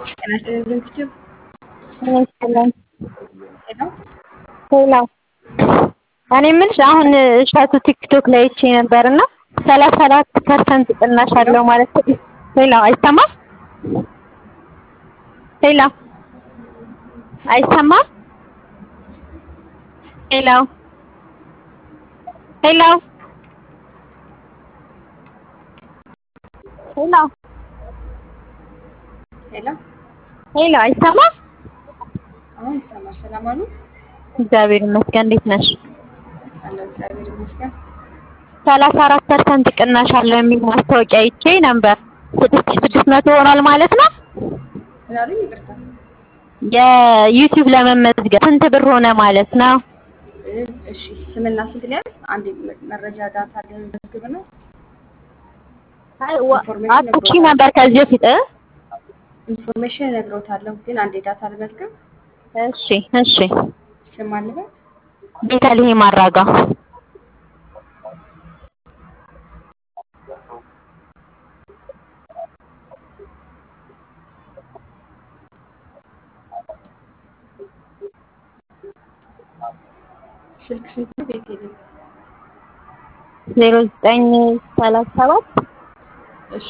ጤና ይስጥልኝ ዝግጅት ይመስለን ሄሎ ሌላ እኔ የምልሽ አሁን እሸቱ ቲክቶክ ላይ አይቼ ነበር እና ሰላሳ አራት ፐርሰንት ቅናሽ አለው ማለት ሌላ አይሰማም ሌላ አይሰማም ሄሎ ሄሎ ሄሎ ሄሎ ሄሎ አይሰማም አሁን ይሰማል። ሰላም አሉ? እግዚአብሔር ይመስገን እንዴት ነሽ አለሁ እግዚአብሔር ይመስገን። ሰላሳ አራት ፐርሰንት ቅናሽ አለው የሚል ማስታወቂያ አይቼ ነበር ስድስት ሺህ ስድስት መቶ ሆኗል ማለት ነው ምን አሉኝ? ይቅርታ የዩቲዩብ ለመመዝገብ ስንት ብር ሆነ ማለት ነው እ- እሺ ስምና ስንት ሊያዝ አንድ መረጃ ዳታ ልመዝግብ ነው። አጥቂ ነበር ከዚህ በፊት እ? ኢንፎርሜሽን እነግሮታለሁ፣ ግን አንዴ ዳታ ልመዝግብ። እሺ እሺ ስም አልበል ቤተልሔም አራጋ ስልክ ስንት ነው? ቤት የለም። ዜሮ ዘጠኝ ሰላሳ ሰባት እሺ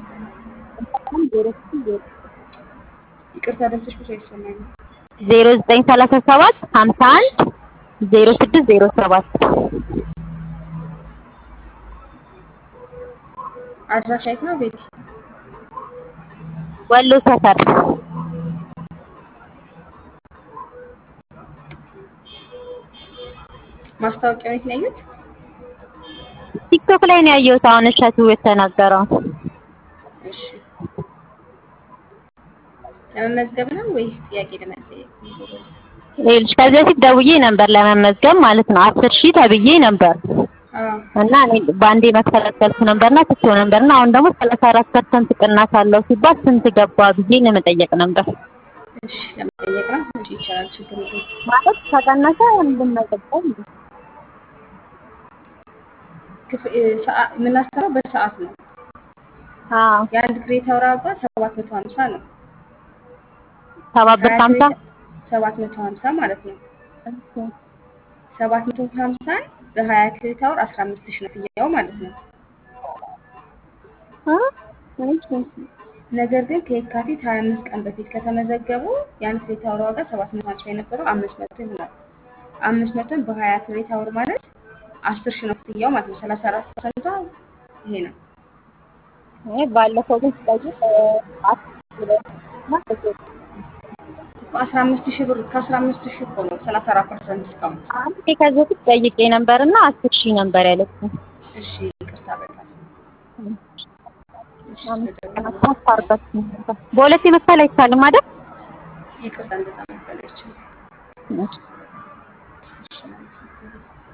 ይቅርታ ድምፅሽ ብዙ አይሰማኝም። ዜሮ ዘጠኝ ሰላሳ ሰባት ሀምሳ አንድ ዜሮ ስድስት ዜሮ ሰባት አድራሻ የት ነው? ቤት ወሎ ሰፈር ማስታወቂያው የት ነው ያዩት? ቲክቶክ ላይ ነው ያየሁት አሁን እሸቱ የተናገረው እሺ ለመመዝገብ ነው ወይስ ጥያቄ ለመጠየቅ? ይኸውልሽ ከዚህ በፊት ደውዬ ነበር ለመመዝገብ ማለት ነው አስር ሺህ ተብዬ ነበር አዎ እና እኔ በአንዴ መክፈል አልቻልኩም ነበርና ትቼው ነበርና አሁን ደግሞ ሰላሳ አራት ፐርሰንት ቅናሽ አለው ሲባል ስንት ገባ ብዬ ለመጠየቅ ነበር እሺ ለመጠየቅ ነው። እሺ ይቻላል፣ ችግር የለውም። ማለት ከቀነሰ እንድንመዘገብ ነው። ክፍ- እ፣ ሰዓ- የምናሰራው በሰዓት ነው። አዎ የአንድ ክሬታው ዋጋ ሰባት መቶ ሀምሳ ነው። ሰባት ብር ከሀምሳ ሰባት መቶ ሀምሳ ማለት ነው። ሰባት መቶ ሀምሳን በሀያ ክሬት አወር አስራ አምስት ሺህ ነው ክፍያው ማለት ነው። ነገር ግን ከየካቲት ሀያ አምስት ቀን በፊት ከተመዘገቡ የአንድ ክሬት አወር ዋጋ ሰባት መቶ ሀምሳ የነበረው አምስት መቶ ይሆናል። አምስት መቶን በሀያ ክሬት አወር ማለት አስር ሺህ ነው ክፍያው ማለት ነው። ሰላሳ አራት ፐርሰንቷ ይሄ ነው። እኔ ባለፈው ግን ስጠይቅ አስር አስራ አምስት ሺህ ብር ከአስራ አምስት ሺህ እኮ ነው ሰላሳ አራት ፐርሰንት ዲስካውንት። አንድ ከዚህ በፊት ጠይቄ ነበርና አስር ሺህ ነበር ያለችኝ። እሺ ይቅርታ በጣም እሺ፣ አምስት ስለደወሉ ቀናት አስታርቃችሁ ነበር። በሁለቴ መክፈል አይቻልም አይደል? ይቅርታ እንደዛ መፈለግ ይችላል። እሺ። እሺ፣ አመሰግናለሁ።